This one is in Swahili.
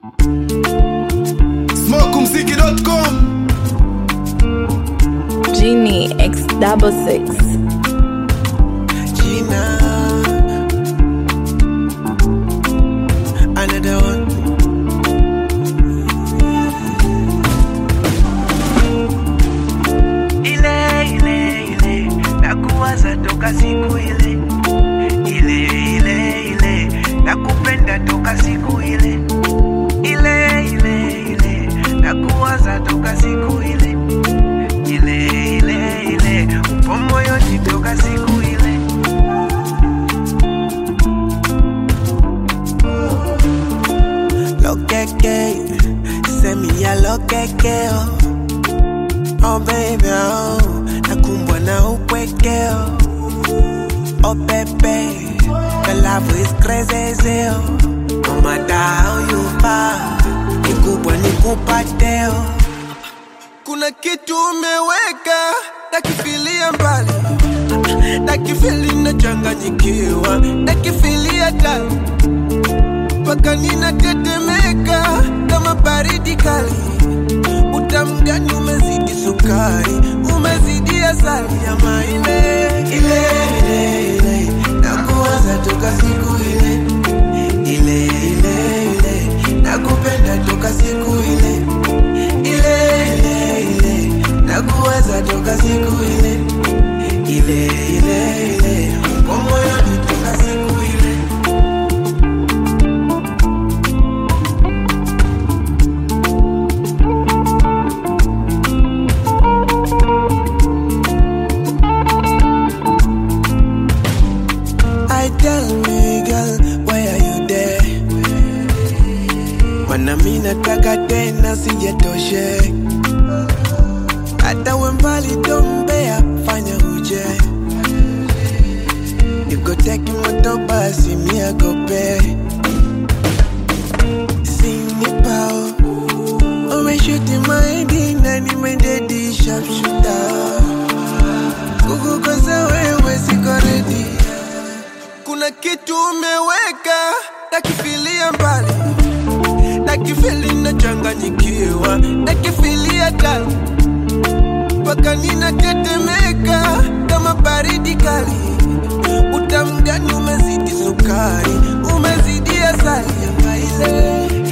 Smokumziki.com Genie X double six. Gina. Another one. Ile ile ile nakuwaza toka siku ile ile ile ile nakupenda toka siku ile ile ile ile nakuwaza toka siku ile ile ile ile upo moyoni toka siku ile Lokeke, send me a lokeke oh. Oh baby oh, nakumbwa na upweke oh. Oh baby, the love is crazy oh. No matter how you far, nikubwa nikupate oh. Kuna kitu umeweka nakifilia mbali nakifili nachanganyikiwa nakifilia tali mpaka ninatetemeka kama baridi kali. Utamu gani umezidi sukari, umezidi asali ya maile ile ile ile, nakuwaza toka siku ile ile ile ile, nakupenda toka siku ile ile ile ile, nakuwaza toka siku ile ile ile ile, upo moyoni toka siku ile I tell me girl, why are you there? Mana mi nataka tena sijatoshe, hata we mbali tombea, fanya uje nikoteki moto basi miagope sinipao umeshuti maidi na nimededi sharpshuta kukukosa wewe siko ready kuna kitu umeweka nakifilia mbali nakifili nachanganyikiwa nakifilia tali mpaka ninatetemeka kama baridi kali utamu gani umezidi sukari umezidi asali ya maile